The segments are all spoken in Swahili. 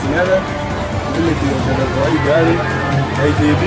Nyere. Mimi ndio dereva wa hii gari KDD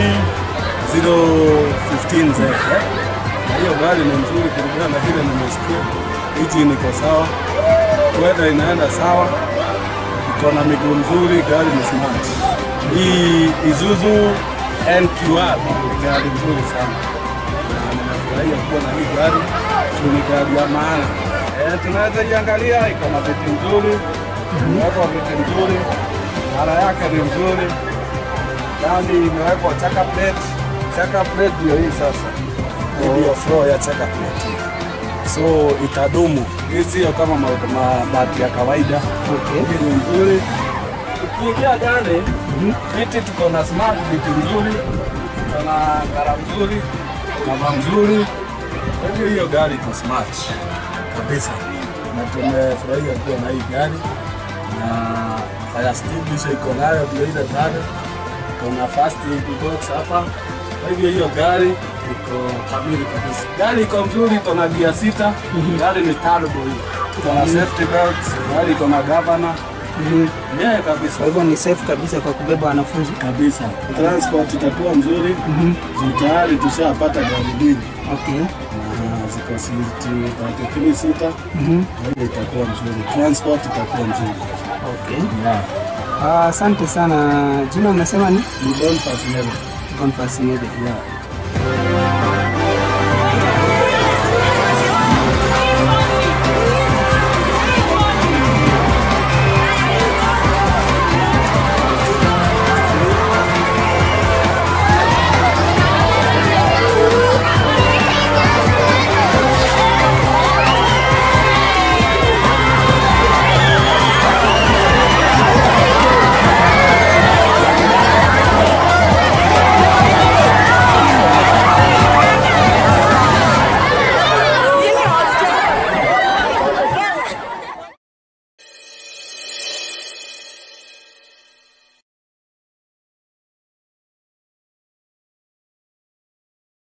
015Z. eh. Na hiyo gari ni nzuri kulingana na vile nimesikia. Engine iko sawa, weather inaenda sawa, iko na miguu mzuri, gari ni smart. Hii Isuzu NQR ni gari nzuri sana na ninafurahia kuwa na hii gari juu ni gari ya maana. Eh, tunaweza iangalia, iko na viti nzuri, imewekwa viti nzuri, mara yake ni nzuri, ndani imewekwa chaka plate. Chaka plate ndio hii sasa, hii ndio floor ya chaka plate, so itadumu. Hii sio kama ma- mabati ya kawaida. Okay. Hii ni nzuri. Ukiingia ndani, viti tuko na smart, viti nzuri, tuko na kara mzuri, kava mzuri. Kwa hivyo hiyo gari iko smart kabisa, na tumefurahia kuwa na hii gari na fire extinguisher iko nayo ndio ile pale, kuna first aid box hapa. Kwa hivyo hiyo gari iko kamili kabisa. Gari iko mzuri, iko na gia sita, gari ni turbo hii, iko na safety belt, gari iko na governor Mhm. yeah, kabisa Kwa hivyo ni safe kabisa kwa kubeba wanafunzi. kabisa. Transport itakuwa mzuri juu tayari tushapata gari mbili Okay. na ziko siti tatu kumi sita, Mhm. kwa hiyo itakuwa mzuri, transport itakuwa mzuri Okay. yeah. Ah, Asante sana. Jina umesema ni Ni Boniface Nyele. Boniface Nyede. Yeah.